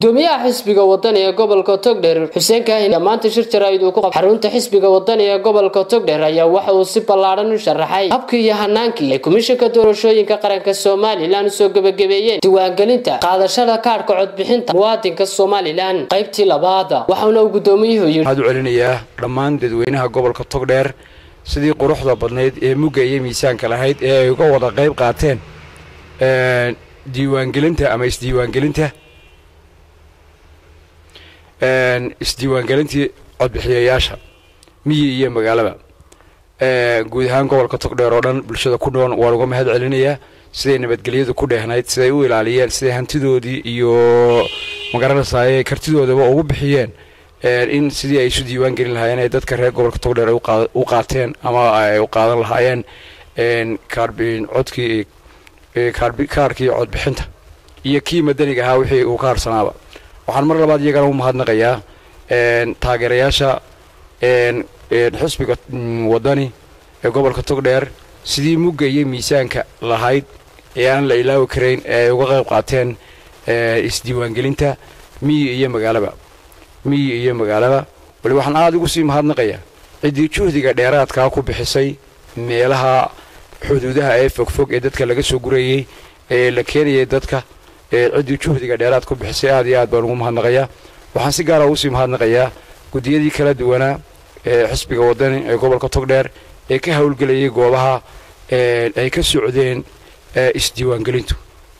gudoomiyaha xisbiga wadani ee gobolka togdheer xuseen kaahin maanta shir jaraa'id uu ku qabtay xarunta xisbiga wadani ee gobolka togdheer ayaa waxa uu si ballaadhan u sharaxay habkii iyo hanaankii ay komishanka doorashooyinka qaranka somalilan usoo gebagabeeyeen diiwaangelinta qaadashada kaadhka codbixinta muwaadinka somalilan qaybtii labaada waxauna uu gudoomiyuhu yidhi waxaad u celinayaa dhammaan dadweynaha gobolka togdheer sidii quruxda badnayd ee mugga iyo miisaanka lahayd ee ay uga wada qayb qaateen diiwaangelinta ama isdiiwaangelinta isdiiwaangelintii codbixiyayaasha miyi iyo magaalaba guud ahaan gobolka togdheer oo dhan bulshada ku nool waan uga mahad celinayaa siday nabadgelyadu ku dheehnayd siday u ilaaliyeen siday hantidoodii iyo magaranaysaay kartidoodaba ugu bixiyeen in sidii ay isu diiwaan gelin lahaayeen ay dadka reer gobolka togdheer ay u qaateen ama ay u qaadan lahaayeen codkii kaarkii codbixinta iyo kii madaniga ahaa wixii uu ka harsanaaba waxaan mar labaad iyagana u mahadnaqayaa taageerayaasha xisbiga wadani ee gobolka togdheer sidii mugga iyo miisaanka lahayd ee aan la ilaawi karayn ee ay uga qayb qaateen isdiiwaangelinta miyi iyo magaalaba miyi iyo magaalaba wali waxaan aada ugu sii mahadnaqayaa ciddii juhdiga dheeraadkaa ku bixisay meelaha xuduudaha ee fogfog ee dadka laga soo gurayey ee la keenayay dadka ciddii juhdiga dheeraad ku bixisay aad iyo aad baan ugu mahadnaqayaa waxaan si gaara ugu sii mahadnaqayaa guddiyadii kala duwanaa ee xisbiga wadani ee gobolka togdheer ee ka howlgelayay goobaha ay ka socdeen isdiiwaangelintu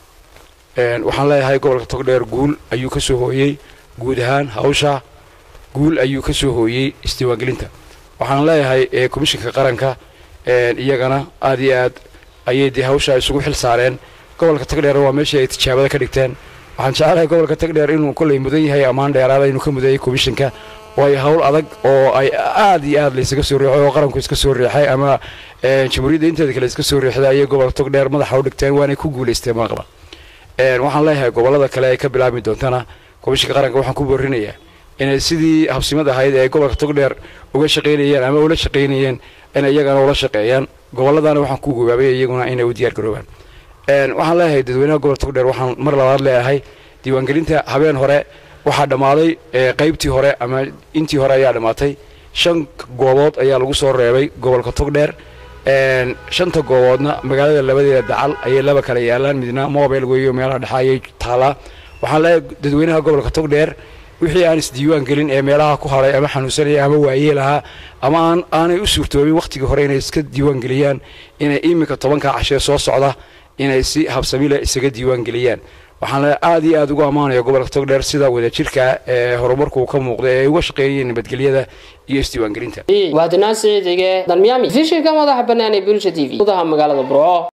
waxaan leeyahay gobolka togdheer guul ayuu ka soo hooyey guud ahaan hawsha guul ayuu ka soo hooyey isdiiwaangelinta waxaan leeyahay komishinka qaranka iyagana aad iyo aad ayay dee hawsha isugu xil saareen gobolka togdheer waa meeshii ay tijaabada ka dhigteen waxaan jecelahay gobolka togdheer inuu kolley mudan yahay ammaan dheeraada inuu ka mudayay komishinka waayo hawl adag oo ay aad iyo aad laysaga soo riixay oo qaranku iska soo riixay ama jamhuuriyadda inteeda kale iska soo riixday ayay gobolka togdheer madaxa u dhigteen waanay ku guulaysteen maqba waxaan leeyahay gobollada kale ay ka bilaabmi doontana komishinka qaranka waxaan ku boorinayaa inay sidii habsimad ahayd ee gobolka togdheer uga shaqaynayeen ama ula shaqaynayeen in iyagana ula shaqeeyaan gobolladana waxaan ku gobaabay iyaguna inay u diyaar garoobaan waxaan leeyahay dadweynaha gobolka togdheer waxaan mar labaad leeyahay diiwaangelinta habeen hore waxaa dhammaaday qaybtii hore ama intii hore ayaa dhammaatay shan goobood ayaa lagu soo reebay gobolka togdheer shanta gooboodna magaalada labadeeda dacal ayay laba kala yaalaan midna mobile weeyo meelaha dhexa ayay taalaa waxaan leeyahay dadweynaha gobolka togdheer wixii aan isdiiwaan gelin ee meelaha ku hadhay ama xanuunsanaya ama waayee lahaa ama aan aanay u suurtoobin wakhtigii hore inay iska diiwaan geliyaan inay iminka tobanka cashee soo socda inay si habsamile isaga diiwaan geliyaan waxaan aad iyo aad ugu ammaanaya gobolka togdheer sida wadajirka ee horumarku ka muuqda ee ay uga shaqeeyeen nabadgelyada iyo isdiiwaangelinta waadinaan siciidige dalmiyaami fishinka madaxa bannaan ee bulsha t v gudaha magaalada burco